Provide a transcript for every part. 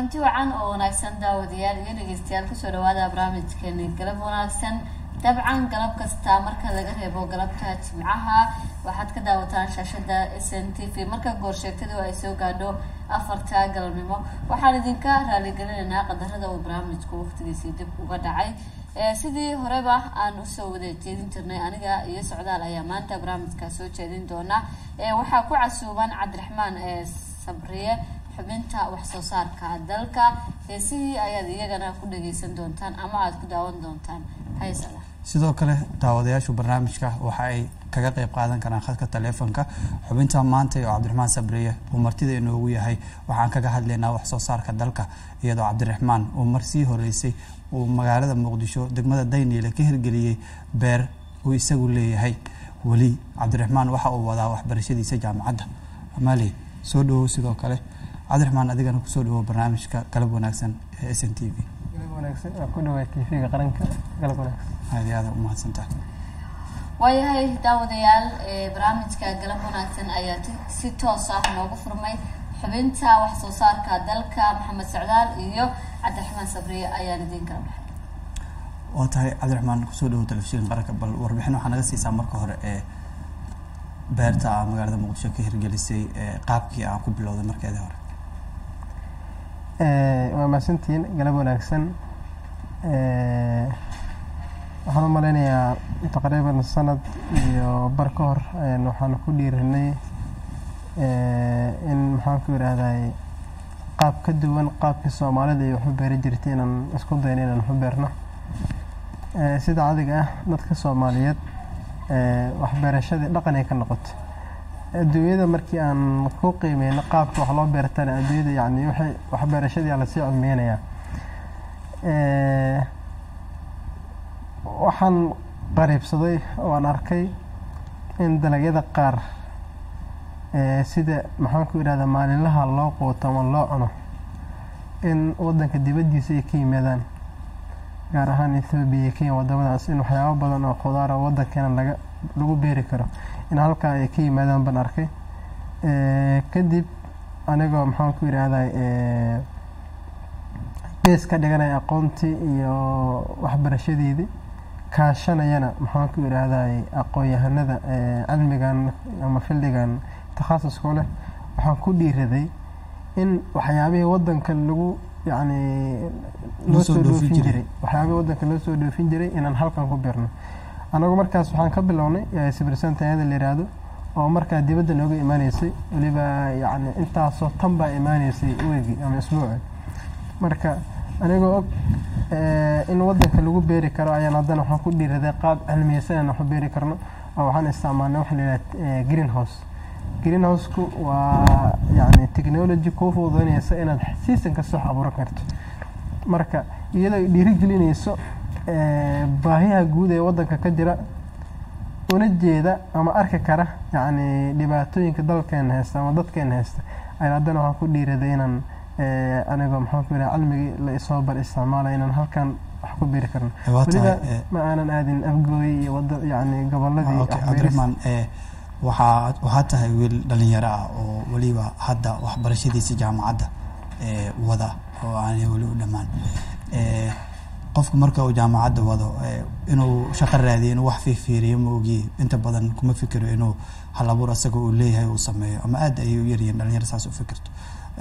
kulanti wacan oo wanaagsan daawadayaal iyo dhegeystayaal kusoo dhawaada barnaamijkeeni galab wanaagsan dabcan galab kasta marka laga reebo galabta jimcaha waxaad ka daawataan shaashada s n t v marka goorsheegtadu ay soo gaadho afarta galabnimo waxaan idinka raaligelinaynaa qadarada uu barnaamijku waqtigiisii dib uga dhacay sidii horeba aan usoo wada jeedin jirnay aniga iyo socdaal ayaa maanta barnaamijka soo jeedin doona waxaa ku casuuban cabdiraxmaan sabriye xubinta wax soo saarka dalka heesihii ayaad iyagana ku dhageysan doontaan ama aada ku daawan doontaan haysala sidoo kale daawadayaashu barnaamijka waxa ay kaga qeyb qaadan karaan khadka taleefonka xubinta maanta oo cabdiraxmaan sabriye uu martida inoogu yahay waxaan kaga hadlaynaa wax soo saarka dalka iyadoo cabdiraxmaan uu mar sii horeysay uu magaalada muqdisho degmada dayniile ka hirgeliyey beer uu isagu leeyahay weli cabdiraxmaan waxa uu wadaa waxbarashadiisa jaamacadda amaali soo dhawow sidoo kale cabdiraxmaan adigana kusoo dhawow barnaamijka galab wanaagsan ee s n t v ku dhawaa tvga qaranka galab wanaagsan aad iyo aada umahadsantaha waayahay daawadayaal barnaamijka galab wanaagsan ayaa si toos ah noogu furmay xubinta wax soo saarka dalka maxamed socdaal iyo cabdiraxmaan sabriye ayaan idiin kala baxay waa tahay cabdiraxmaan kusoo dhawow telefishinka qaranka bal warbixin waxaa naga siisaa marka hore ee beerta a magaalada muqdisho ka hirgelisay qaabkii aan ku bilowday markeedii hore waa mahadsantihiin galab wanaagsan waxaan u maleynayaa taqriiban sanad iyo bar ka hor waxaan ku dhiirinay in maxaan ku yidhaahday qaab ka duwan qaabkii soomaalida iyo waxu beeri jirtay inaan isku dayno inaan waxu beerno sida cadiga ah dadka soomaaliyeed waxbeerashadii dhaqan ay ka noqoto adduunyada markii aan ku qiimeyno qaabka wax loo beertana adduunyada yani waxay waxbeerashadii aa lasii cilmeynayaa waxaan qariibsaday waan arkay in dalagyada qaar sida maxaan ku yidhahdaa maalinlaha loo quuto ama loo cuno in wadanka dibaddiisa ay ka yimaadaan gaar ahaan ethoobiya iyo kenya wadamadaas in waxyaabo badan oo khudaara wadankeena laga lagu beeri karo in halkaa ay ka yimaadaan baan arkay kadib anigoo maxaan ku yidhaahday gees ka dhiganaya aqoontii iyo waxbarashadeedii kaashanayana maxaan ku yidhaahday aqoon-yahanada cilmigan ama fildigan takhasuska leh waxaan ku dhiiraday in waxyaabihii wadanka lagu yani loo soo dhoofin jiray waxyaabihii wadanka loo soo dhoofin jiray inaan halkan ku beerno anagu markaas waxaan ka bilownay sibirsantaayada la yidhaahdo oo markaa dibadda nooga imaaneysay weliba yani intaasoo tan baa imaaneysay weegi ama isbuuci marka anigoo og in wadanka lagu beeri karo ayaan haddana waxaan ku dhiiraday qaab cilmiyeysan aan waxu beeri karno oo waxaan isticmaalnay waxa la yidhaha green house green houseku waa yani technology kuu fududeynaysa inaad season kasta wax abuuran karto marka iyadoo ay dhiirigelinayso baahiyaha guud ee wadanka ka jira una jeeda ama arki kara yacni dhibaatooyinka dalkeena haysta ama dadkeena haysta ayaa haddana waxaan ku dhiiraday inaan anigoo maxaan ku yidhaha cilmigii la isoo bar isticmaalaya inaan halkan wax ku beeri karno weliba ma aanan aadin afgooy iyo wada yacni goboladii cabdiraxmaan waxaa waxaa tahay wiil dhalinyaro ah oo weliba hadda waxbarashadiisa jaamacadda wada oo aanay weli u dhammaan qofku marka uu jaamacadda wado inuu shaqo raadiyo inuu wax fiifiiriyo ma ogiye inta badan kuma fikiro inuu hal abuur asaga uu leeyahay uu sameeyo ama aad ayay u yaryihiin dhalinyaro saas u fikirto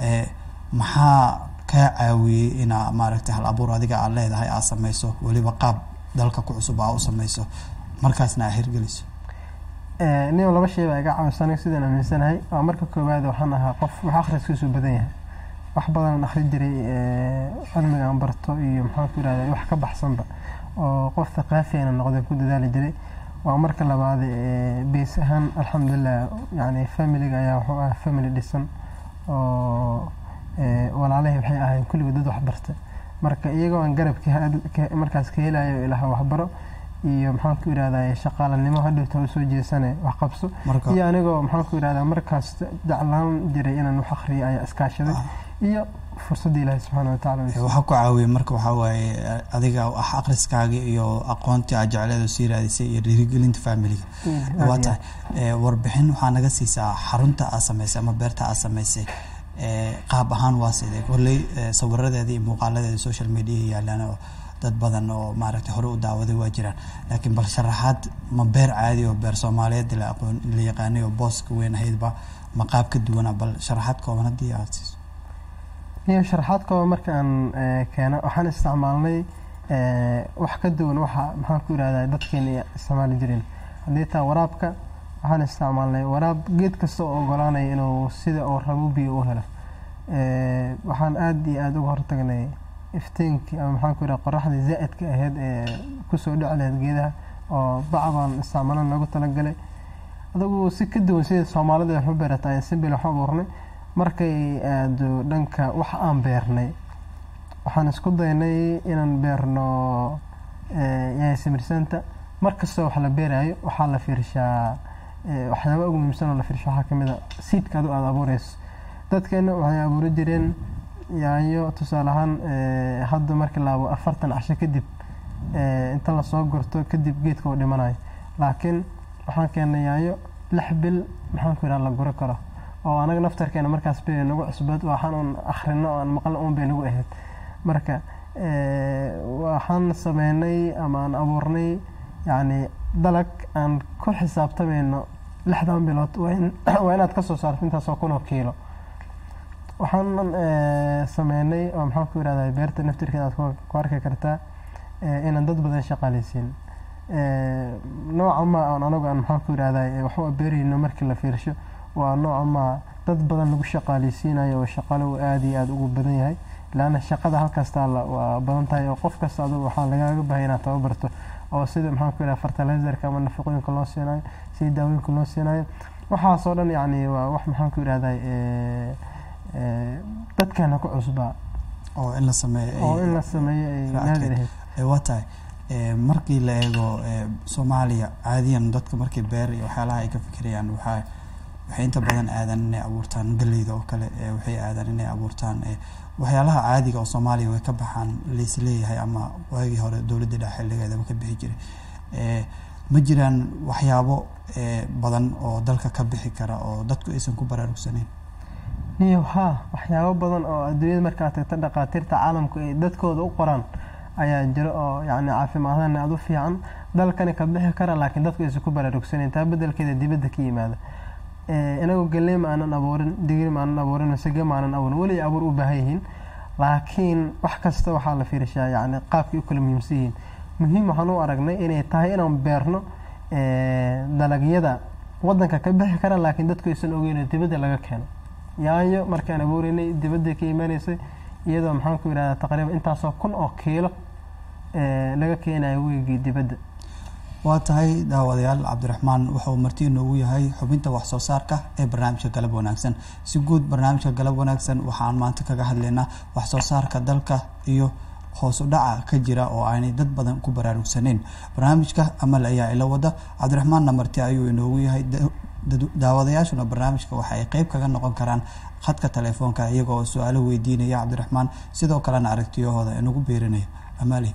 maxaa kaa caawiyey inaa maaragtay hal abuur adiga aad leedahay aad sameyso weliba qaab dalka ku cusub aa u sameyso markaasna aa hirgeliso nin laba shay baa iga caawisanay sidaan aaminsanahay waa marka koowaad waxaan ahaa qof wax akhriskiisu badan yahay wax badan akhri jiray cilmiga aan barto iyo maxaan ku yidhahda wax ka baxsanba oo qof thaqaafiana noqday ku dadaali jiray waa marka labaad beys ahaan alxamdulilah yani familiga ayaa wuxuu ahaa family dhisan oo walaalahay waxay ahayn kulligood dad wax barta marka iyagoo aan garabki markaas ka helayo ilaha waxbaro iyo maxaan ku yidhahdaa shaqaalanimo hadhowta usoo jeesane wax qabso iyo anigoo maxaan ku yidhahdaa markaas jeclaan jiray inaan wax akhriyo ayaa iskaashaday iyo fursadda ilaahi subxaana watacaala waxaa ku caawiyey marka waxaa waaye adiga wax akhriskaaga iyo aqoontii aad jecleed sii raadisay iyo dhiirigelinta familiga waa tahay warbixin waxaa naga siisaa xarunta aad samaysay ama beerta aad samaysay ee, qaab ahaan waa sidee kolley ee, sawiradeeda iyo muuqaaladeeda social media yaalaan oo dad badan oo maaragtay hore u daawaday waa jiraan laakiin bal sharaxaad ma beer caadi oo beer soomaaliyeed la aqoon la yaqaanay oo booska weyn ahaydba ma qaab ka duwana bal sharaxaad kooban haddii aad siiso iyo sharaxaad kooba marka aan eh, keeno waxaan isticmaalnay eh, wax ka duwan waxa maxaan ku yidhahdaa dadkeena ay isticmaali jireen haddii taa waraabka waxaan isticmaalnay waraab geed kasta oo ogolaanaya inuu sida uu rabo biyo u helo Eh, waxaan aada iyo aada uga hortagnay iftiinkii ama maxaan ku yidhaha qoraxdii zaa'idka ahayd ee kusoo dhici lahayd geedaha oo bac baan isticmaalan loogu talagalay adigu si ka duwan sida soomaalida wax u beerata ayaan simbil wax u abuurnay markay aado dhanka wax aan beernay waxaan isku daynay inaan beerno yahay simirsanta mar kastoo wax la beerayo waxaa la fiirshaa eh, waxyaaba ugu muhiimsan oo la fiirsho waxaa kamid a siidka adu aada abuureyso dadkeena waxay abuuri jireen yaanyo tusaale ahaan eh, hadda markii la abo afartan casho kadib eh, inta lasoo gurto kadib geedka uu dhimanayo laakiin waxaan keennay yaanyo lix bil maxaan ku yidhaha la guri karo oo anaga naftarkeena markaas bay nagu cusbad waxaan un akhrino oo aan maqlo un bay nagu ahayd marka eh, waxaan sameynay ama aan abuurnay yacni dalag aan ku xisaabtamayno lixdan bilood waa in- waa inaad ka soo saarto intaasoo kun oo kiilo waxaan eh, sameynay oo maxaan ku yidhahdaa beerta naftirkeeda aad ku- ku arki kartaa eh, inaan dad badan shaqaaleysiin Eh, nooca ma aan anagu aan maxaan ku yidhahdaa wax u beerayno markii la fiirsho waa nooca ma dad badan lagu shaqaaleysiinayo oo shaqale uu aada iyo aada ugu badan yahay laana shaqada halkaas taalla waa badan tahay oo qof kasta adigu waxaa lagaaga bahay inaad tababarto oo sida maxaan ku yidhaha fertilizerka ama nafaqooyinka loo siinayo sida daawooyinka loo siinayo waxaasoo dhan yacni waa wax maxaan ku yidhahdaa eh, eh, dadkeena ku cusbaa oo in la sameeyo ay- oo in la sameeyo ay Raacadkeed. naadir ahayd ee waa tahay ee, markii la eego ee, soomaaliya caadiyan dadka markii beer iyo waxyaalaha ay ka fikirayaan waxaa waxay inta badan aadaan inay abuurtaan galleyda oo kale ee, waxay aadaan inay abuurtaan ee, waxyaalaha caadiga oo soomaaliya way ka baxaan laisleeyahay ama waagii hore dowladda dhexe xilligeedaba ka bixi jiray ee, ma jiraan waxyaabo ee, badan oo dalka ka bixi kara oo dadku aysan ku baraarugsanayn niyo haa waxyaabo badan oo adduunyada markaad tagto dhakhaatiirta caalamku ay dadkooda u qoraan ayaa jira oo yacni caafimaadana aada u fiican dalkani ka bixi kara laakiin dadku aysan ku baraarugsanayn taa beddelkeeda dibadda ka yimaada Eh, inagu galley ma aanan abuurin digir ma aanan abuurin masage ma aanan abuurin weli abuur u baahan yihiin laakiin wax kasta waxaa la fiirishaa yacni qaabkay u kala muhiimsan yihiin muhiim waxaan u aragnay inay tahay inaan beerno eh, dalagyada waddanka ka bixi kara laakiin dadku aysan ogeyn oo dibadda laga keeno yaanyo markaan abuureynay dibadda ka imaanaysay iyadoo maxaan ku yidhahdaa taqriiban intaasoo kun oo kiilo eh, laga keenayo weygii dibadda waa tahay daawadayaal cabdiraxmaan wuxuu marti inoogu yahay xubinta wax soo saarka ee barnaamijka galab wanaagsan si guud barnaamijka galab wanaagsan waxaan maanta kaga hadlaynaa wax soo saarka dalka iyo hoos u dhaca ka jira oo aanay dad badan ku baraarugsanayn barnaamijka amal ayaa ila wada cabdiraxmaanna marti ayuu inoogu yahay da- dad- daawadayaashuna barnaamijka waxa ay qeyb kaga noqon karaan khadka telefoonka iyagoo su-aalo weydiinaya cabdiraxmaan sidoo kalena aragtiyahooda inagu beerinaya amaali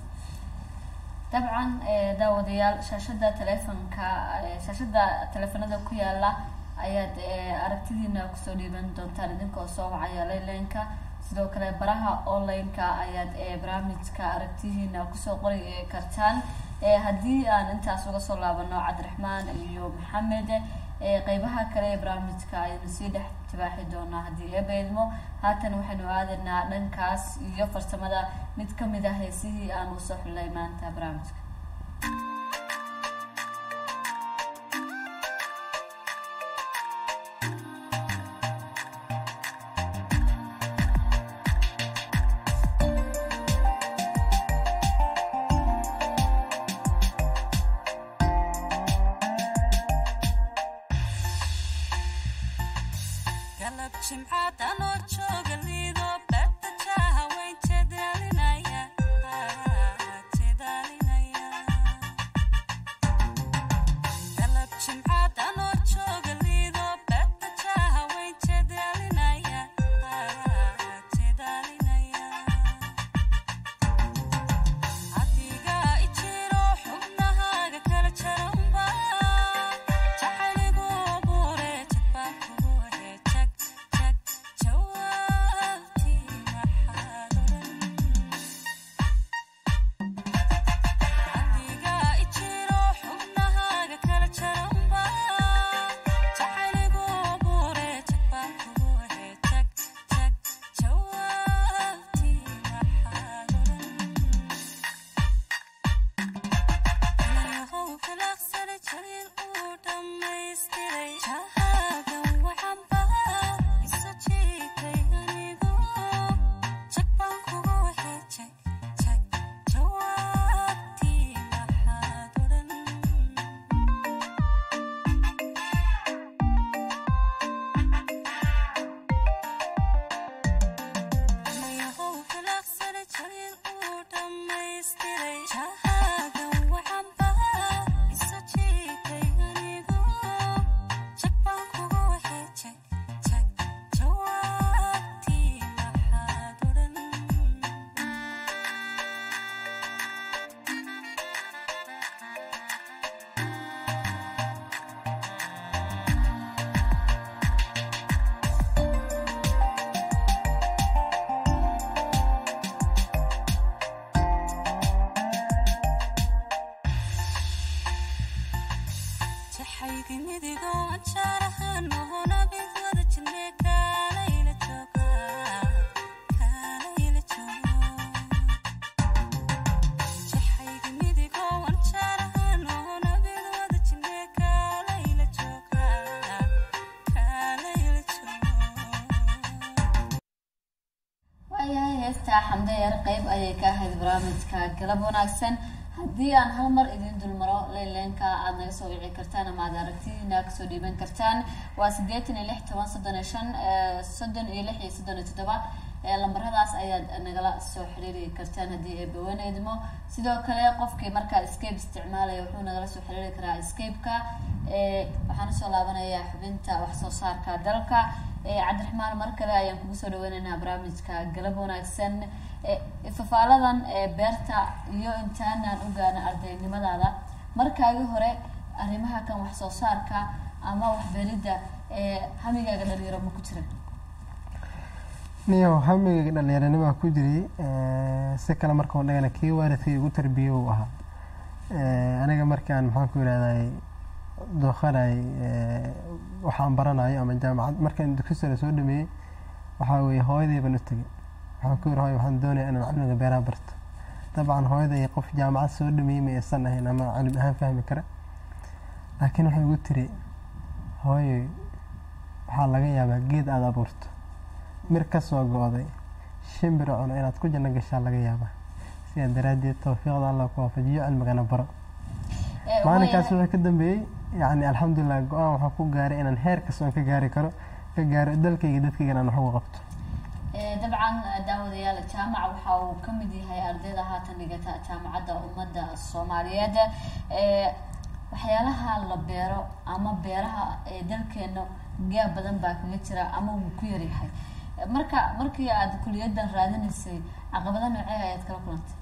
dabcan eh, daawadayaal shaashada telefonka eh, shaashada telefonada ku yaala ayaad eh, aragtidiina kusoo dhiiban doontaan idinkoo soo wacaya leyleenka sidoo kale baraha online-ka ayaad eh, barnaamijka aragtidiina kusoo qori eh, kartaan Eh, haddii aan intaas uga soo laabano cabdiraxmaan iyo maxamed eh, qeybaha kale ee barnaamijka ayaynu sii dhex tibaaxi doonaa haddii eeba idmo haatan waxaynu aadaynaa dhankaas iyo farsamada mid ka mid ah heesihii aan usoo xulnay maanta barnaamijka galab jimcaad anoo jooga liido beerta jaaha weyn jedaalinaya jedaalinaya galab jimcaad anoo jooga liido beerta jaaha weyn jedaalinaya jedaalinaya adigaa ijiro xubnahaaga kala jaranba jacayligu abuure jagbaan kugu he jag jag jawaab jaxaygi midigoo anjaarahan ohonabid wada jirne kaalayla jooga kaalayla jooga jaxaygi midigoo anjaarahan ohonabid wada jirne kaalayla jooga kaalayla jooga waayahay heestaa xamde yar qeyb ayay ka ahayd barnaamijka galab wanaagsan haddii aan hal mar idin dulmaro leyleenka aada naga soo wici kartaan ama aad aragtidiina kasoo dhiiban kartaan waa siddeetan iyo lix toban soddon iyo shan eh, soddon iyo lix iyo soddon iyo toddoba Eh, lambaradaas ayaad nagala soo xiriiri kartaan haddii ay bawaneydmo sidoo kale qofkii markaa escape isticmaalaya wuxuu nagala soo xiriiri karaa escape-ka Eh, waxaan usoo laabanayaa xubinta wax soo saarka dalka Eh, cabdiraxmaan mar kale ayaan kugu soo dhaweynaynaa barnaamijka galab wanaagsan Eh, ifafaaladan eh, beerta iyo intaanaan ogaana ardaynimadaada markaagi hore arrimaha kan wax soo saarka ama waxberidda eh, hamigaaga dhalinyaro ma ku jira niyow hamigayga dhallinyaranimaa ku jiray eh, si kale markaan dhagana kii waalidkay igu tarbiye uu ahaa Eh, aniga markaan maxaan ku yidhahday dooqanay waxaan baranayo ama jaamacad markaan dugsi sare soo dhameeyey waxaa weeye hooyaday baan u tegay waxaan ku yidhi hooyo waxaan doonayaa inaan cilmiga beeraha barto dabcan hooyaday qof jaamacad soo dhameeyey ma aysan ahayn ama cilmi ahaan fahmi kara laakiin waxay igu tiri hooyo waxaa laga yaabaa geed aada abuurto mir ka soo go-day shimbira cuno inaad ku janno gashaa laga yaabaa sidaa daraaddeed tawfiiqda allah ku waafajiyo cilmigana baro Eh, maalinkaas waayahay- wuxuu ka dambeeyey yacni alxamdulilah go-aan waxaa ku gaaray inaan heer kasta oon ka gaari karo ka gaaro dalkayga dadkaygan aan wax uga qabto Eh, dabcan daawadayaal jaamac waxa uu ka mid yahay ardayda haatan dhigata jaamacadda ummadda soomaaliyeed Eh, waxyaalaha la beero ama beeraha ee dalkeena gaab badan baa kaga jira ama wuu ku yaryahay Eh, marka markii aad kuliyadan raadinaysay caqabado noocee ayaad kala kulantay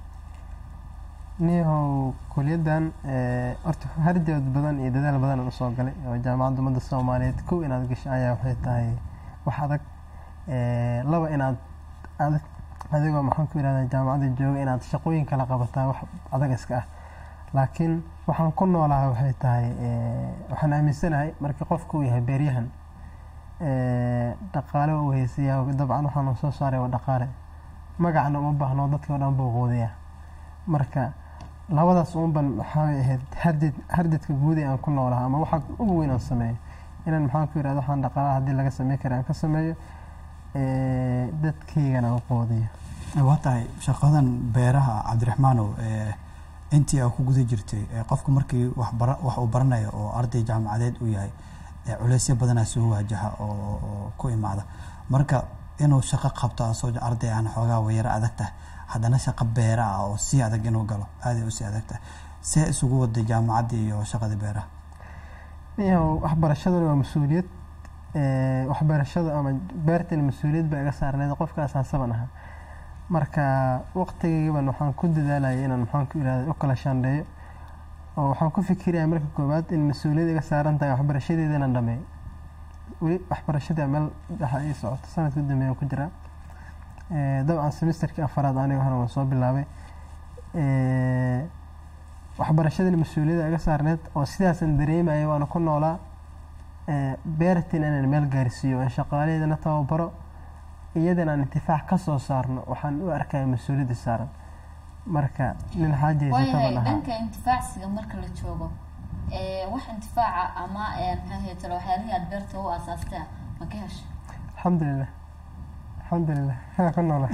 niyahow kuliyaddan eh, horta harjood badan iyo dadaal badan aan usoo galay oo jaamacadda ummadda soomaaliyeed kow inaad gasho ayaa waxay tahay wax adag Eh, laba inaad adag adigoo maxaan ku yidhahdaa jaamacadda jooga inaad shaqooyin kala qabataa wax adag iska ah laakiin waxaan ku noolahay waxay tahay eh, waxaan aaminsanahay markii qofku uu yahay beeryahan eh, dhaqaale uu haysiyaa dabcan waxaan soo saaray waa dhaqaale magacna uma baahno dadkii oo dhan buu quudiyaa marka labadaas uunban waxay ahayd hardid hardidka guud ee aan ku noolaha ama waxa ugu weyn aan sameeyo inaan maxaan ku yidhahdo waxaan dhaqaalaha haddii laga samey kara aan ka sameeyo eh, dadkaygana u quudiyo waa tahay shaqadan beeraha cabdiraxmaanow eh, intii aa ku guda jirtay eh, qofku markii wax bara- wax uu baranayo oo arday jaamacadeed uu yahay eh, culeysyo badanaa soo waajaha oo oo ku imaada marka inuu shaqo qabto asoo arday aan xoogaa wayaro adag tahay haddana shaqo beera ah oo sii adag inuu galo aaday usii adag tahay see isugu waday jaamacadda iyo shaqada beeraha niyow waxbarashaduna waa mas-uuliyad Eh, waxbarashada ama beertana mas-uuliyad baa iga saarneed qofka asaasaban ahaa marka waqtigayban waxaan ku dadaalayay inaan maxaan ku yidhahda u kala shaandheeyo oo waxaan ku fikiraya marka koowaad in mas-uuliyad iga saaran tahay waxbarashadeeda inaan dhameeyo weli waxbarashada meel dhexa ii socoto sanadka u dambeeya ku jiraa Eh, dabcan semesterkii afaraad aniga hore waan soo bilaabay Eh, waxbarashadana mas-uuliyadda iga saarneed oo sidaasaan dareemaya waana ku noolaa Eh, beertina inaan meel gaarsiiyo aan shaqaalaheedana tababaro iyadana aan intifaac ka soo saarno waxaan u arkaya mas-uuliyadda saaran marka nin xaajaysa waayahay taban ahaa dhanka intifaacsiga marka la joogo eh, wax intifaaca ama eh, maxaa heetalo waxyaalihii aad beerta u aasaastaa ma ka hesha alxamdulilah alxamdulilah haa ku noola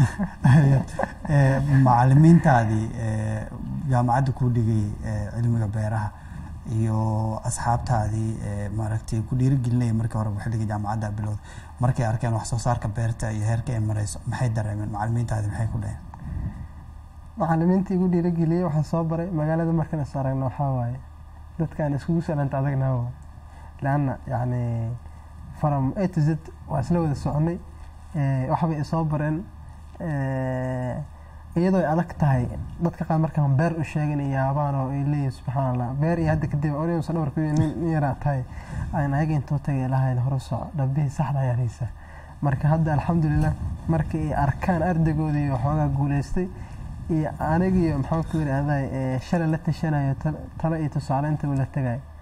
Eh, macalimiintaadii eh, jaamacadda ku dhigay eh, cilmiga beeraha iyo asxaabtaadii eh, maaragtay ku dhiirigelinaya markii hore xilliga jaamacadda bilowda markay arkeen wax soo saarka beerta iyo heerka ay marayso maxay dareemeen macalimiintaadii maxay ku dhaheen macalimiinta igu dhiirageliyey waxaan soo baray magaalada markaan is aragno waxaa waaye dadkaan iskugu salanta adagna waa leanna yacni from a to z waa isla wada soconay Eh, waxbay isoo bareen Eh, iyadoo ay adag tahay dadka qaar markaan beer u sheegin iyo yaabaan oo ay leeyihin subxaan allah beer iyo hadda kadib onusa dhabarku nin nin yaraa tahay aan ayaga intuu tagay lahayn hore soco dhabbihii saxda ayaan haysaa marka hadda alxamdulilah markii ay arkaan ardaygoodii iyo waxoogaa guuleystay iyo anigiyo maxaan ku yidhahday shalay la tashanayo tal- talo iyo tusaale inta uu la tagayo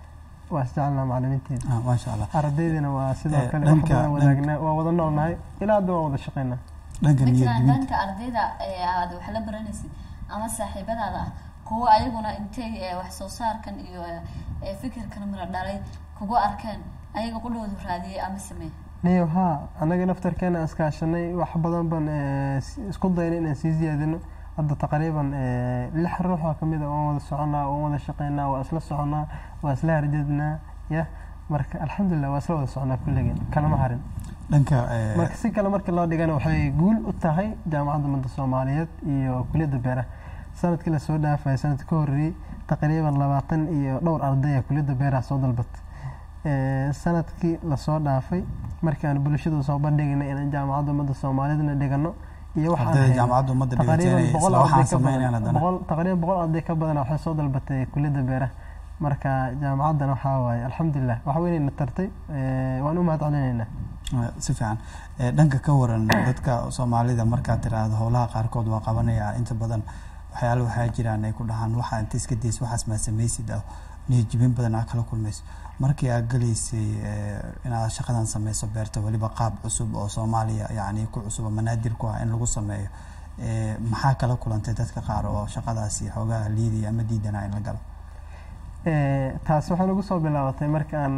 waa isjecelnaa macalimiinteeda ah, maasha allah ardaydina waa sidoo Eh, kale wax dhanka- badan wadaagnaa waa wada noolnahay ilaa hadda waa wada shaqaynaa dhanka ma niyad jiraan jebinta dhanka ardayda ee aad wax la baranaysid ama saaxiibadaada ah kuwa ayaguna intay ee, wax soo saarkan iyo ee, fikirkan mara dhalay kugu arkeen ayaga qudhoodu raadiyey ama sameey niyo haa annaga naftarkeena iskaashanay wax badan baan eh, s- isku daynay inaan sii ziyaadino hadda taqriiban eh, lix ruux oo kamid a waan wada soconaa waan wada shaqaynaa waa isla soconaa waa isla harjadnaa ya marka alxamdulilah waa isla wada soconaa kulligeen kalama harin dhanka eh, marka si kale markii loo dhigana waxay guul u tahay jaamacadda ummadda soomaaliyeed iyo kuliyadda beeraha sanadkii lasoo dhaafay sanadka ka horreeyey taqriiban labaatan iyo dhowr ardaya kuliyadda beeraha soo dalbatay Eh, sanadkii lasoo dhaafay markii aan bulshada soo bandhignay inaan jaamacadda ummadda soomaaliyeedna dhigano iyo wax aan ardayda hayno. jaamacadda ummadda taqriiban dhigateen boqol isla waxaan arday ka sameynayaan badan haddana boqol taqriiban boqol arday ka badan waxay soo dalbatay kuliyadda beeraha marka jaamacaddana waxaa waaye alxamdulilah wax weynayna tartay eh, waan u mahad celinaynaa Eh, si fiican Eh, dhanka ka waran dadka soomaalida markaad tiraahdo howlaha qaarkood waa qabanaya inta badan waxyaala waxaa jiraan ay ku dhahaan waxa inta iska days waxaas maa samaysid ah niyad jebin badan aa kala kulmayso markii aad galaysay eh, inaad shaqadan sameyso beerta weliba qaab cusub oo soomaaliya yacni ku cusub oo manaadir ku ah in lagu sameeyo eh, maxaa kala kulantay dadka qaar oo shaqadaasi xoogaha liidaya ama diidanaa in la galo Eh, taas waxay nagu soo bilaabatay marka aan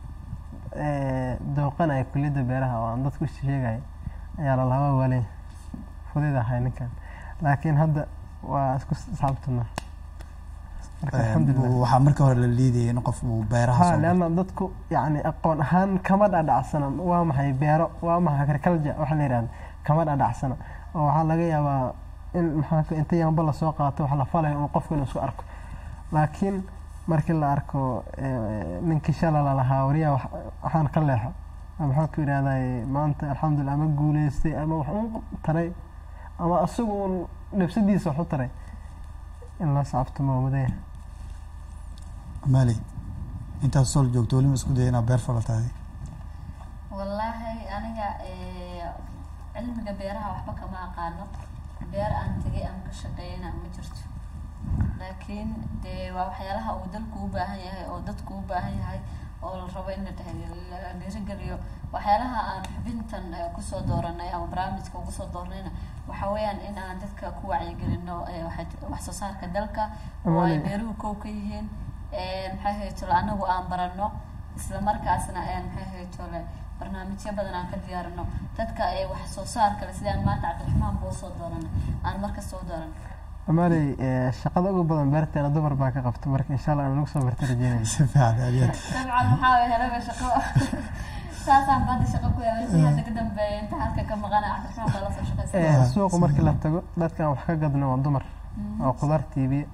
eh, dooqanaya kuliyadda beeraha oo aan dadku sheegaya ayaa lalahaa waa waaley fudayd ahay ninkan laakiin hadda waa isku saabtana marka Eh, alxamdulilah waxaa marka hore la liidayay in qof uu beeraha ha soo galo. leanna dadku yacni aqoon ahaan kama dhadhacsana waa maxay beero waa maxay agriculture waxa la yidhahda kama dhadhacsana oo waxaa laga yaabaa in maxaa ka- inta yaanba lasoo qaato wax la falayo uu qofku inuu isku arko laakiin markii la arko eh, ninkii shala lalahaa wariyaa wax- waxaan ka leexo ama maxaan ku yidhahday maanta alxamdulilah ama guuleystay ama wax un taray ama isagu un nafsadiisa wax u taray in la saabto ma mudaya maali intaad sol joogto weli ma isku daya inaad beer falatahay wallaahi aniga ee, cilmiga beeraha waxba kama aqaano beer aan tegay ama ka shaqeeyana ma jirto laakiin dee waa waxyaalaha uu dalku u baahan yahay oo dadku u baahan yahay oo la rabo in la dheh- la dhiirigeliyo waxyaalaha aan xubintan eh, kusoo dooranay ama barnaamijka ugu soo doornayna waxa weeyaan in aan dadka ku wacyigelino eh, waxa- wax soo saarka dalka oo ay Amaane. beeruhu kow ka yihiin Eh, maxay haytole anagu aan barano isla markaasna eh, maxay haytole barnaamijyo badan aan ka diyaarino dadka ee wax soo saar kale sidaan maanta cabdiraxmaan buu soo dooranay aan marka soo dooran amaaley eh, shaqada ugu badan beerteena dumar baa ka qabta marka insha allah aan lagu soo barta rajeynayna si fiican aad iyo aad dabcan waxaa way helaba shaqo saasaan baada shaqo ku helay si hadda ka dambeeya inta halka ka maqana cabdiraxmaan baa lasoo shaqaysa Eh, suuqa markii la tago dadkan wax ka gadno waa dumar oo khudaarta iibiya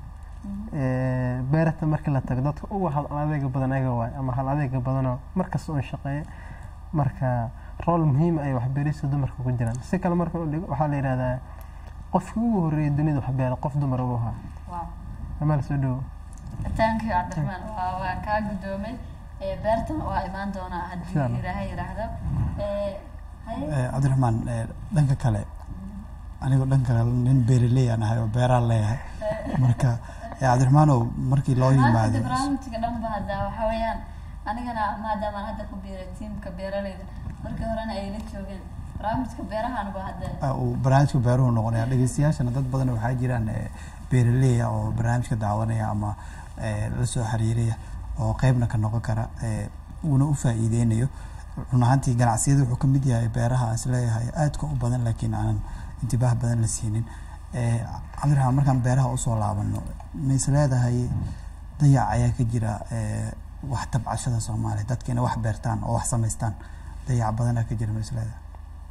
Eh, beerta markii la tago dadka ugu hal adeega badan ayaga waay ama hal adeega badanoo markasta un shaqeeya marka rool muhiim ay waxbeerista dumarka ku jiraan si kale marka u dhigo waxaa la yidhahdaa qofkii ugu horreeyay dunida wax beera qof dumar ugu ahaa wow amaal soo dhowo thank you cabdiraxmaan waa waa kaa guddoomay Eh, beertan waa imaan doonaa Insha haddii Allah. ilaahay yidhaahdo Eh, haye Eh, cabdiraxmaan eh, dhanka kale anigoo dhanka kale nin beeraley aan ahay oo beeraan leeyahay marka eh, cabdiraxmaanow markii loo maanta yimaado barnaamijka dhanba hadda waxa weeyaan anigana maadaama aan hadda ku biiray tiimka beeraleyda markii horena ay la joogeen barnaamijka beerahanba hadda ah, uu barnaamijka beeruhu noqonaya dhegeystayaashana dad badan waxaa jiraan eh, beeraley ah oo barnaamijka daawanaya ama eh, la soo xiriiraya oo qeybna ka noqon kara eh, uuna u faa'iideynayo run ahaantii ganacsiyada wuxuu ka mid yahay beeraha aan isleeyahay aadka u badan laakiin aanan intibaah badan la siinin Eh, cabdiraxmaan markaan beeraha usoo laabano ma is leedahay dayac ayaa ka jira eh, wax tabcashada soomaaliya dadka inay wax beertaan oo wax samaystaan dayac badanaa ka jira ma is leedahay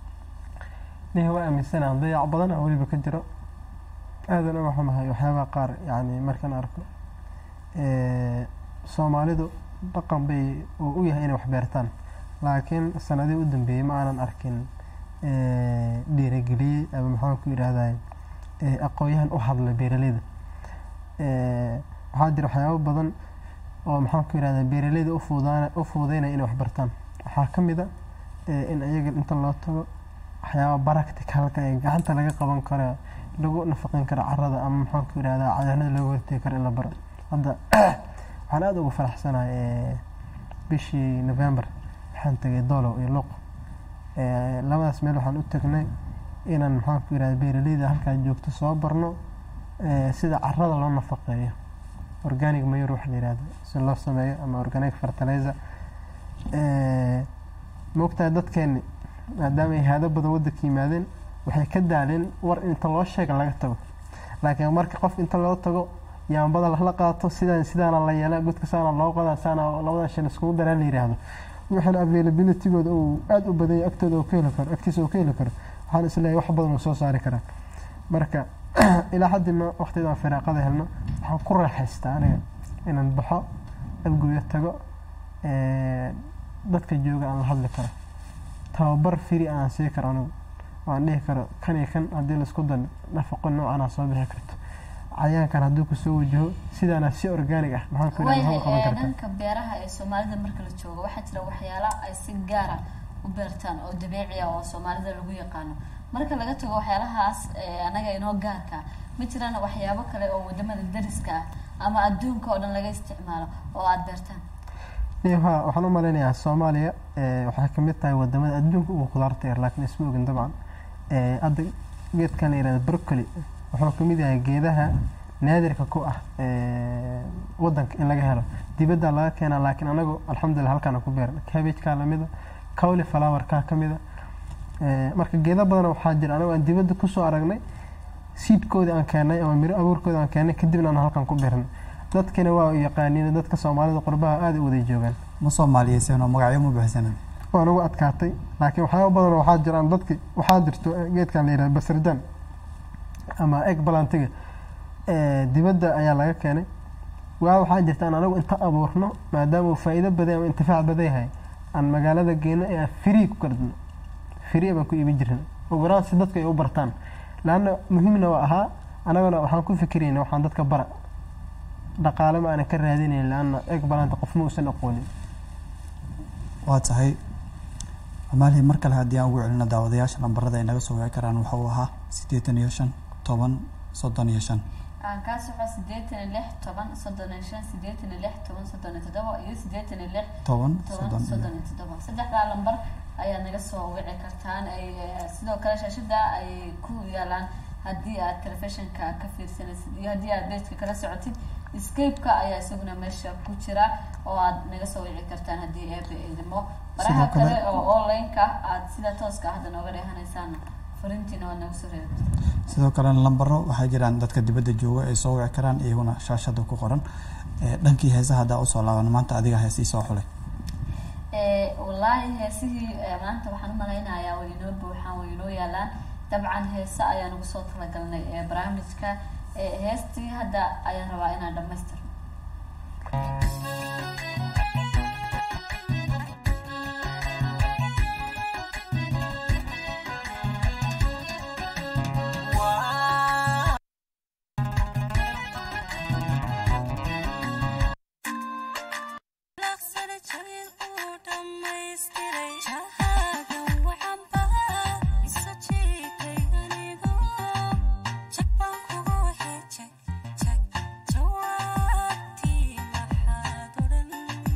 nihi waa aaminsanaa dayac badan oo weliba ka jiro aadan uga xumahay waxyaabaha qaar yacni markaan arko Eh, soomaalidu dhaqan bay uu u yahay inay wax beertaan laakiin sanadihii u dambeeyey ma aanan arkin eh, dhiirigeliyey ama maxaan ku yidhaahday aqoon-yahan u hadla beeraleyda Eh, waxaa jira waxyaabo badan oo maxaan ku yidhahdaa beeraleyda u fuudaan u fuudeynaya inay wax bartaan waxaa ka mid a eh, in iyaga inta loo tago waxyaaba practicalka ee gacanta laga qaban karo lagu nafaqin karo carrada ama maxaan ku yidhahdaa cayaanada looga hortegi karo in la baro hadda waxaan aada ugu faraxsanahay eh, bishii november waxaan tegay doolow iyo luuq Eh, labadaas meel waxaan u tagnay inaan maxaan ku yidhahda beeraleyda halkaa joogto soo barno eh, sida carrada loo nafaqeeyo organic mayor waxa la yihahdo si loo sameeyo ama organic fertilizer Eh, maogtahay dadkeeni maadaama ay haado badan waddanka yimaadeen waxay ka daaleen war inta loo sheega laga tago laakiin marka qof inta loo tago yaambada la qaato sidaan sidaana la yeela gudka saana loo qodaa saana labada shan iskugu daraa la yidhaahdo waxaana availabilitygooda uu aada u badan yahay agtooda uu ka heli karo agtiisa uu ka heli karo waxaan isleeyahay wax badan uu soo saari karaa marka ilaa haddi ma waqtiyadaan firaaqada helno waxaan ku raaxaystaa aniga inaan baxo abgooyo tago eh, dadka jooga aan la hadli karo tababar firi aan sii karo anigu oo aan dhihi karo kan iyo kan haddii laisku dan nafaqo noocanaa soo bixi karto cayaankan hadduu kusoo wajaho sidaana si organic ah maxaan ku yidhahda waayahay haba qaban ee, kartaa dhanka beeraha ee soomaalida marka la joogo waxaa jira waxyaala ay si gaara u beertaan oo dabiici ah oo soomaalida lagu yaqaano marka laga tago waxyaalahaas ee, anaga inoo gaarka ma jiraan waxyaabo kale oo wadamada dariska ah ama adduunka oo dhan laga isticmaalo oo aada beertaan ha waxaan u malaynayaa soomaaliya eh, waxay ka mid tahay wadamada adduunka ugu khudaarta yar laakiin isma ogin dabcan Eh, hadda geedkan la yihahdo broccoli wuxuu ka mid yahay geedaha naadirka ku ah eh, wadanka in laga helo dibadda laga keenaa laakiin anagu alxamdulilah halkaana ku beeran cabbage-kaa lamida cowly flower-kaa ka mida Eh, marka geeda badan waxaa jira anagu aan dibadda kusoo aragnay siidkoodii aan keennay ama miro abuurkoodi aan keennay kadibna aan halkan ku beernay dadkina waa u yaqaaniin dadka soomaalida qurbaha aada u wada joogaan ma soomaaliyeyseen oo magacyo ma bixisanen waa nagu adkaatay laakiin waxyaaba badan waxaa jiraan dadki waxaa jirto eh, geedkan la yihahdo basardan ama egg balantiga eh, dibadda ayaa laga keenay waa waxaa jirta aan anagu inta abuurno maadaama uu faa'iido badan ama intifaac badan yahay aan magaalada geyno ee aan free ku kardino free baan ku iibin jirna ugu yaraan si dadka ay u bartaan laanna muhiimna waa ahaa anagana waxaan ku fikirayna waxaan dadka bara dhaqaale ma aanan ka raadinayn laanna egg balanta qofma uusan aqoonin waa tahay amaalihi mar kale haddii aan ugu celino daawadayaasha lambarada ay naga soo wici karaan waxa uu ahaa siddeetan iyo shan toban soddon iyo shan aan kaa soco sideetan iyo lix toban soddon iyo shan sideetan iyo lix toban soddon iyo toddoba iyo sideetan iyo lix toban toban soddon iyo soddon iyo toddoba saddexdaa lambar ayaad naga soo wici kartaan ay eh, sidoo kale shaashada ay ku yaalaan haddii aad telefishinka ka fiirsanaysid iyo haddii aad bejka kala socotid scape-ka ayaa isaguna meesha ku jira oo aad naga soo wici kartaan haddii eebe idimo baraha Sidoo kale- kale oo online-ka aad sida tooska ah hadda nooga dheehanaysaan fariintiina waad naga soo reebi kartaan sidoo kalena lambaro waxaa jiraan dadka dibadda jooga ay soo wici karaan iyaguna shaashada ku qoran Eh, dhankii heesaha haddaa usoo laaban maanta adiga heesii soo xulay Eh, wallaahi heesihii eh, maanta waxaan u malaynayaa way inoo buuxaan way inoo yaalaan dabcan heese ayaan ugu soo talagalnay ee barnaamijka Eh, heestii hadda ayaan rabaa inaan dhamaystirno laqsana jariir uu dhammaystiray jahaaga waxaan baa isu jiitay anigu jag baan kugu waxay jag jag jawaabtii maxaad odhan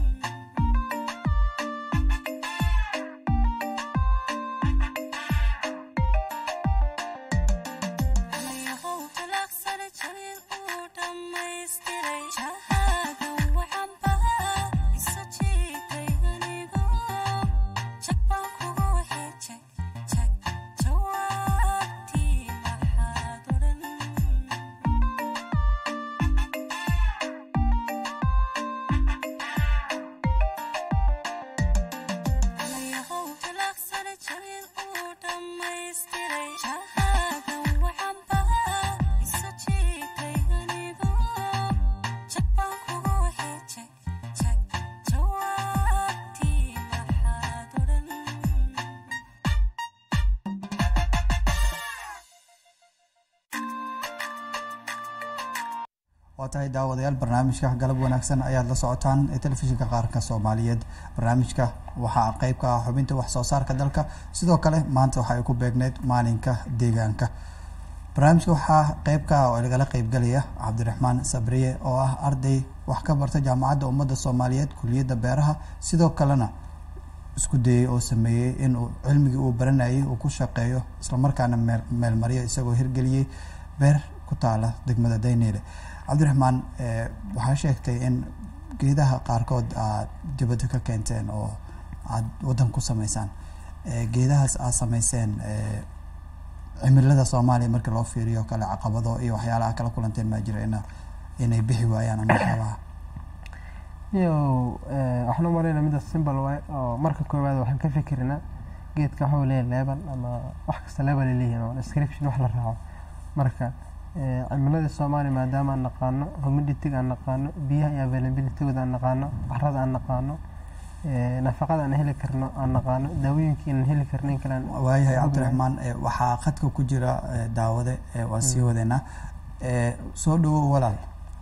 Ayahow talaqsana jariir uu dhammaystiray jahaaga waxaan baa isu jiitay anigu jag baan kugu waxay jag jag jawaabtii maxaad odhan Ayahow talaqsana jariir uu dhammaystiray jahaaga waxaan baa isu jiitay anigu jag baan kugu waxay jag jag jawaabtii maxaad odhan waa tahay daawadayaal barnaamijka galab wanaagsan ayaad la socotaan ee telefishinka qaranka soomaaliyeed barnaamijka waxaa qeyb ka ah xubinta wax soo saarka dalka sidoo kale maanta waxa ay ku beegneyd maalinka deegaanka barnaamijka waxaa qeyb ka ah oo lagala qeybgalaya cabdiraxmaan sabriye oo ah arday wax ka barta jaamacadda ummadda soomaaliyeed kuliyadda beeraha sidoo kalena isku dayey oo sameeyey inuu cilmigii uu baranayay uu ku shaqeeyo islamarkaana meel meelmaryo isagoo hirgeliyey beer ku taala degmada dayneyle cabdiraxmaan eh, waxaa sheegtay in geedaha qaarkood aad dibadda ka keenteen oo aad waddan ku sameysaan Eh, geedahaas aad sameyseen eh, cimilada soomaaliya marka loo fiiriyo kale caqabado iyo waxyaalaha kala kulanteen maa jira ina inay bixi waayaan ama waxyaabaha iyo eh, waxaan u malaynaa midaas simbal waay oo marka koowaad waxaan ka fikirnaa geedka waxuu leeyahay leebel ama wax kasta leebel ay leeyihiin oo description wax la raaco marka eh, cimilada soomaaliya maadaama aan naqaano humidity aan naqaano biyaha iyo availabilitygooda aan naqaano carrada aan naqaano eh, nafaqada aan heli karno aan naqaano daawooyinkii aan heli karno in kale aan waayahay ognahay. cabdiraxmaan eh, waxaa khadka ku jira eh, daawade eh, waan sii wadeynaa Eh, soo dhawow walaal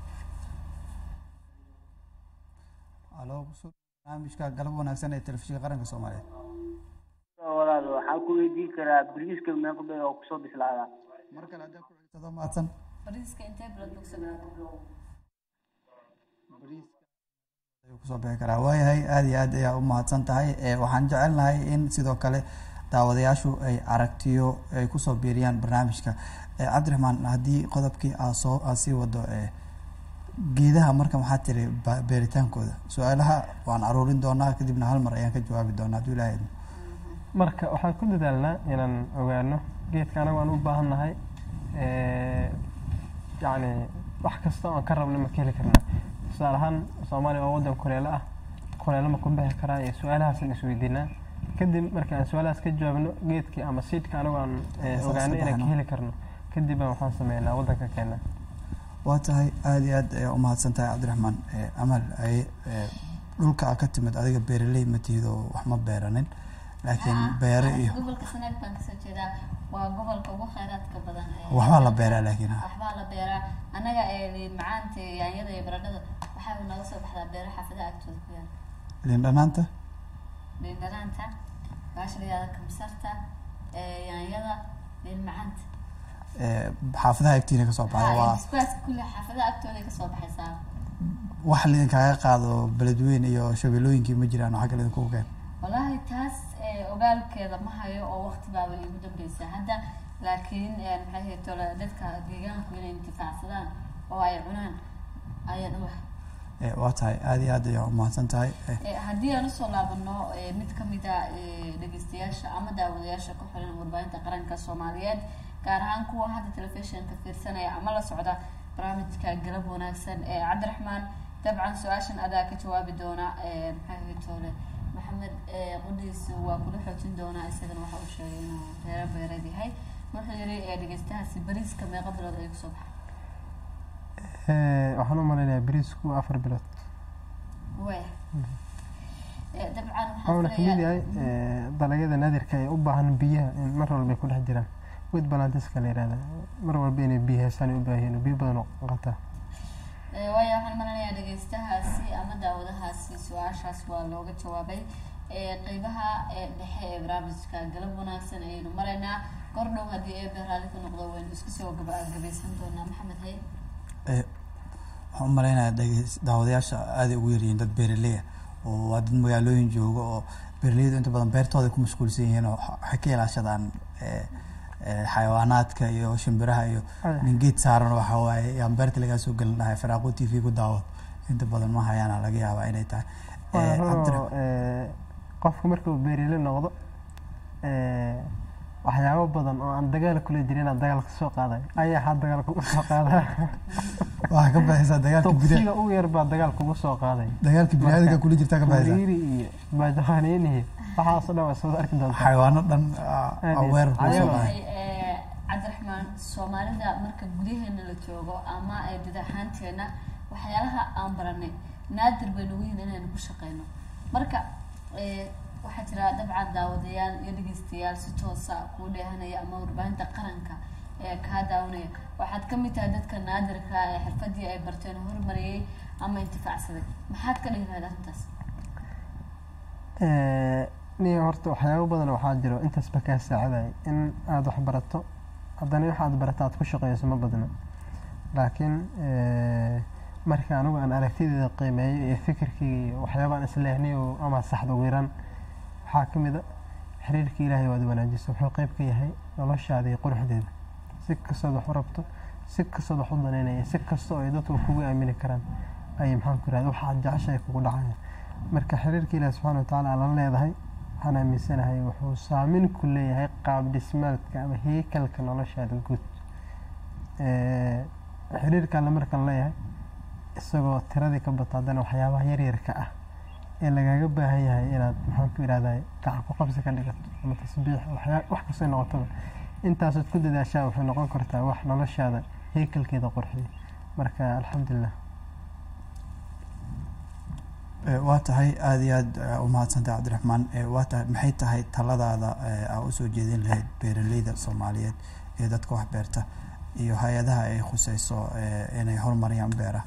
alo kusoo barnaamijka galab wanaagsan ee telefishinka qaranka soomaaliyeed walaal waxaan ku weydiin karaa bariiska meeqa bay oo kusoo bislaadaa mar kale haddaa ku xigtado mahadsan bariiska intee bilood bogsadaa ayuu kusoo bixi karaa waayahay aada iyo aad ayaa u mahadsan tahay Eh, waxaan jecelnahay in sidoo kale daawadayaashu ay aragtiyo ay kusoo biiriyaan barnaamijka Eh, cabdiraxmaan haddii qodobkii aad soo aad sii wado eh, geedaha marka maxaa tiri ba- beeritaankooda su-aalaha waan aruurin doonaa kadibna hal mar ayaan ka jawaabi doonaa hadduu ilaahay idmo marka waxaan ku dadaalnaa inaan ogaano geedka anagu aan u baahannahay eh, yacni wax kasta oo aan ka rabno ma ka heli karnaa tusaale ahaan soomaaliya waa waddan kuleelo ah kuleelo ma ku bixi karaa iyo su-aalahaasaan isweydiinaa kadib marka aan su-aalahaas ka jawaabno geedkii ama siidka anagu aan eh, Saas ogaano ka inaan ka baxno. heli karno kadib baan waxaan sameynaa waddanka keena waa tahay aada iyo aad ayaa u mahadsan tahay cabdiraxmaan Eh, amal ay eh, dhulka aa ka timid adiga beeraley ma tihid oo wax ma beeranin laakiin beere iyo gobolka sanaag baan kasoo jeedaa waa gobolka ugu kheyraadka badan ee waxbaa la beeraa laakiin ha waxbaa la beeraa annaga ee liin macaanta iyo yaanyada iyo baradhada waxaa naga soo baxdaa beero xaafadaha agtooda ku yaal liin dhanaanta liin dhanaanta baasha la yihahda kamsarta ee yaanyada liin macaanta Eh, xaafadaha agtiina kasoo baxda waa iskuwaas kulli xaafadaha agtooda kasoo baxaysaa wax liinkaaga qaado beledweyne iyo shabeellooyinkii ma jiraan oo xagga lidinku keen wallaahi taas ee, ogaalkeeda ma hayo oo waqti baaba iigu dambeysa hadda laakiin ee, maxay ahayd tole dadka deegaanku inay intifaacsadaan oo ay cunaan ayaan ogahay Eh, waa tahay aada iyo aad ayaa u mahadsan tahay Eh, Eh, haddii aan usoo laabano eh, mid ka mid a eh, dhegeystayaasha ama daawadayaasha ku xiran warbaahinta qaranka soomaaliyeed gaar ahaan kuwa hadda telefishinka fiirsanaya ama la socda barnaamijka galab wanaagsan ee cabdiraxmaan dabcan su-aashan adaa ka jawaabi doona eh, maxay ahayd toole maxamed eh, qudhiisu waa kula xoojin doonaa isagana waxa uu sheegay inuu reero beereed yahay wuxuu yiri eh, dhegeystahaasi bariiska meeqa bilood ayuu kusoo baxay Eh, waxaan u malaynayaa bariisku afar bilood waya Eh, dabcan wuxuuna waxaan ka mid filayaa yahay eh, dalagyada naadirka ee u baahan biyaha in mar walba ay ku dhex jiraan wid balantiska la yihahda mar walba inay biyo heesaan ay u baahan yihiin oo biyo badan oo qataa Eh, waayo waxaan malanayaa dhegeystahaasi ama daawadahaasi su-aashaas waa looga jawaabay Eh, qeybaha eh, dhexe ee barnaamijka galab wanaagsan ayaynu maraynaa kordhow haddii eebe raalli ka noqdo waynu iska soo gabagabeysan doonaa maxamed hay eh, waxaan u malaynayaa dhegeys- daawadayaasha aaday ugu yaryihiin dad beeraley ah oo waa dad magaalooyin jooga oo beeraleydu inta badan beertooda ku mashquulsan yihiin oo waxay ka ilaashadaan eh, eh, xayawaanaadka iyo shimbiraha iyo Aya. nin geed saaran waxa waaye yaan beerta lagaa soo gelin dhahay firaaqo t v ku daawo inta badan ma hayaana laga yaabaa inay tahay Waa Eh, runoo, cabdira- eh, qofku markuu beerile noqdo eh, waxyaabo badan oo aan dagaal kula jirin inaad dagaal kasoo qaaday ayaa ha dagaal kugu soo qaada waxaa ka baxaysaa dagaalka gudaha tuqsiga ugu yar baa dagaal kugu soo qaaday dagaalka biniaadamka kula jirtaa ka baxaysaa kuriiri iyo baajahaaniin iyo waxaasoo dhan waa soo arki doontaa xayawaano dhan Aad iyo aweer kula soo aad. baxay Eh, cabdiraxmaan soomaalida marka gudaheena la joogo ama ay dad ahaanteena waxyaalaha aan baranay naadir bay nagu yihin inaynu ku shaqeyno marka eh, waxaa jira dabcan daawadayaal iyo dhegeystayaal si toosa kuu dheehanaya ama warbaahinta qaranka ee kaa daawanaya waxaad ka mid tahay dadka naadirka ee xirfadii ay barteen horumariyey ama intifaacsaday maxaad ka dhihi lahayd arrintaas Eh, nin horta waxyaabo badan waxaa jiro intaasba kaa saacidaya in aada wax barato haddana waxa aad barata aad ku shaqeyso ma badna laakiin eh, marka anigu aan aragtideeda qiimeeyo iyo fikirkeyga iyo waxyaabaan isleehnay oo ama saxda ugu yaraan waxaa ka mid a xiriirka ilaahay waad wanaajisa wuxuu qeyb ka yahay noloshaada iyo quruxdeeda si kastood wax u rabto si kastood wax u danaynaya si kasta oo ay dadku kugu aamini karaan ayay maxaan ku irahda waxaad jeceshahay kugu dhacaya marka xiriirka ilaahi subxaana watacaala aan la leedahay waxaan aaminsanahay wuxuu saameyn ku leeyahay qaab dhismaadka ama heykalka noloshaada guud Eh, xiriirka alle markaan leeyahay isagoo tiradii ka bato haddana waxyaabaha yaryarka ah ee lagaaga baahan yahay inaad maxaan ku irahday gacan ku qabsi ka dhigato ama tasbiix waxyaa- wax kastoo noqotaba intaasood ku dadaashaa waxay noqon kartaa wax noloshaada heykalkeeda qurxiya marka alxamdulilah Eh, waa tahay aada iyo aada u mahadsantay cabdiraxmaan Eh, waa tahay maxay tahay taladaada eh, aa usoo jeedin lahayd beeraleyda soomaaliyeed ee dadka wax beerta iyo hay-adaha ay khuseyso eh, inay horumariyaan beeraha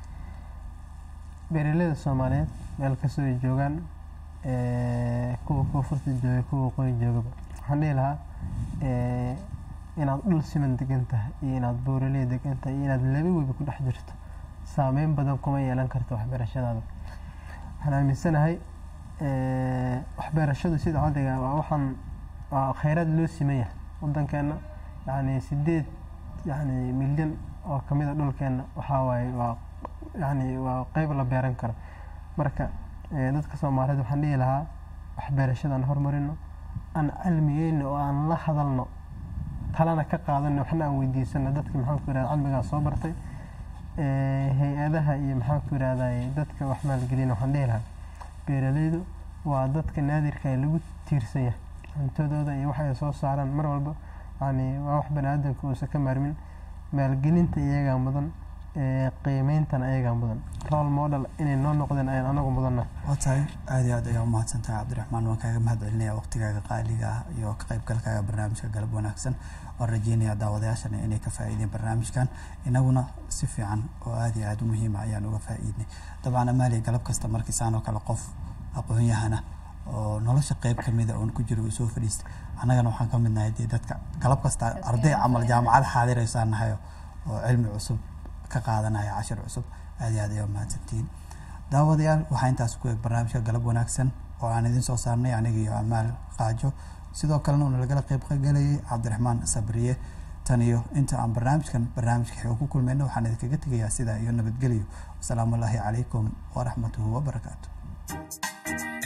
beeraleyda soomaaliyeed meel kastoo ay joogaan eh, kuwa koonfurta jooga kuwa waqooyi joogaba waxaan dhihi lahaa eh, inaad dhul siman degan tahay iyo inaad buuraley degan tahay iyo inaad laba webi ku dhex jirto saameyn badan kuma yeelan karto waxbeerashadaada waxaan aaminsanahay eh, waxbeerashadu sida caddiga waa waxaan waa kheyraad loo siman yahay wadankeena yacni sideed yacni milyan oo kamid a dhulkeena waxaa waaye waa yacni waa qeyb la beeran karo marka eh, dadka soomaaliyeed waxaan dhihi lahaa waxbeerashada aan horumarino aan cilmigeyna oo aan la hadalno talana ka qaadano waxna aan weydiisano dadka maxaan ku irahda cilmigaa soo bartay Eh, hay-adaha iyo maxaan ku irahday dadka wax maalgelina waxaan dhihi lahaa beeraleydu waa dadka naadirka ee lagu tiirsan yahay cuntadooda iyo wax ay soo saaraan mar walba yani waa wax bani aadamka uusan ka maarmin maalgelinta iyagaa mudan eh, qiimeyntana iyagaa mudan role model inay noo noqdeen ayaan anagu mudanna waa tahay aada iyo aad ayaa umahadsantahay cabdiraxmaan waan kaaga mahad celinaya waqtigaaga qaaliga ah iyo ka qaybgalkaaga barnaamijka galab wanaagsan waan rajeynaya daawadayaashana inay ka faa'iideen barnaamijkan inaguna si fiican oo aada iyo aada u muhiima ayaan uga faa'iidnay dabcan amaaliya galab kasta markiisaan oo kale qof aqoon-yahana oo nolosha qeyb kamida oon ku jiro uu soo fadhiistay annagana waxaan ka mid nahay dee dadka galab kasta arday camal jaamacad xaadiraysaan nahayo oo cilmi cusub ka qaadanaya cashir cusub aada iyo aad ayaa umahadsantihiin daawadayaal waxaa intaas ku eg barnaamijka galab wanaagsan oo aan idin soo saarnay aniga iyo amaal qaajo sidoo kalena uuna lagala qeyb galayay cabdiraxmaan sabriye tan iyo inta aan barnaamijkan barnaamijka xigo ku kulmayno waxaan idinkaga tegayaa sidaa iyo nabadgelyo wasalaamu allaahi calaykum waraxmatuhu wabarakaatu